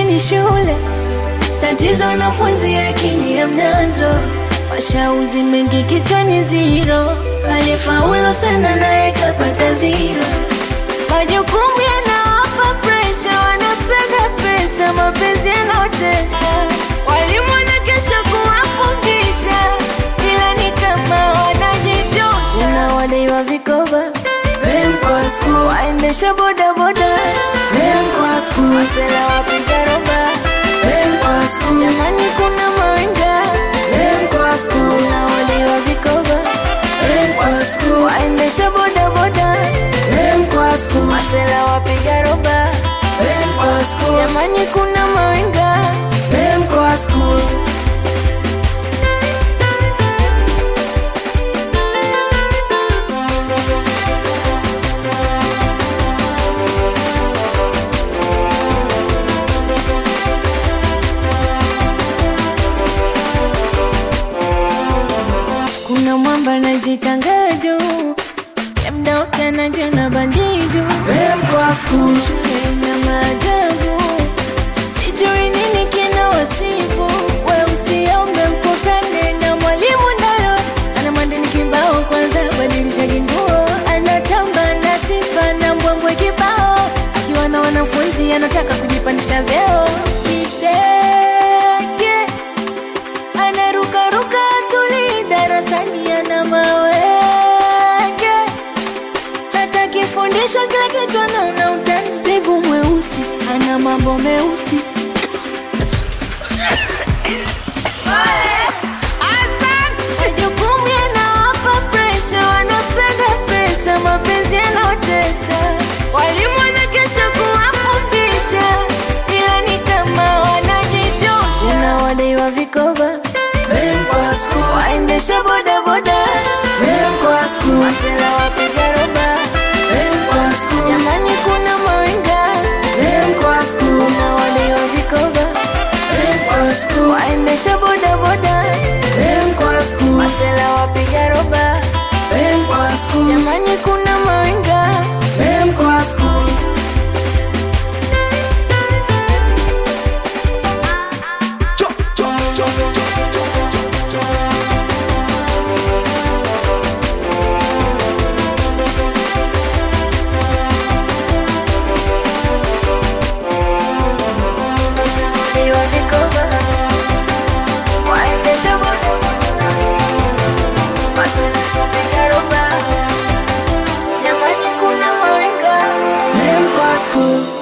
ni shule, tatizo wanafunzi akili hamnazo, mashauzi mengi kichwani ziro, aliyefaulu sana naye kapata ziro, majukumu yanawapa presha, wanapenda pesa, mapenzi yanaotesa, walimu wanakesha kuwafundisha, ila ni kama wanajitosha, na wadaiwa vikoba Kwa school, waendesha bodaboda kwa school, masela wapiga roba kwa school, jamani kuna mawenga kwa school, na waliwa vikoba kwa school, waendesha bodaboda kwa school, masela wapiga roba kwa school, jamani kuna mawenga kwa school. kuna mwamba najitangado mdaota najona bandidu Kwa school, na maajabu sijui nini kina wasifu we usiombe mkutane na mwalimu nayo ana madini kibao kwanza badilisha kinguo anatamba na sifa na mbwembwe kibao akiwa na wanafunzi anataka kujipandisha vyeo kidege anarukaruka tuli darasani ana mawege hata kifundisho kila kitu anaona utanzivu mweusi ana mambo meusi majukumu yanawapa presha wanapenda pesa mapenzi yanaotesa walimu wanakesha kuwafundisha ila ni kama wanajitosha na wadaiwa vikoba kwa school, waendesha bodaboda kwa school, masela wapiga roba kwa school, jamani kuna mawenga kwa school, na wadaiwa vikoba kwa school, waendesha bodaboda kwa school, masela wapiga roba kwa school, jamani kuna mawenga kwa school. wadaiwa vikoba waendesha bodaboda masela wapiga roba jamani kuna mawenga Kwa school,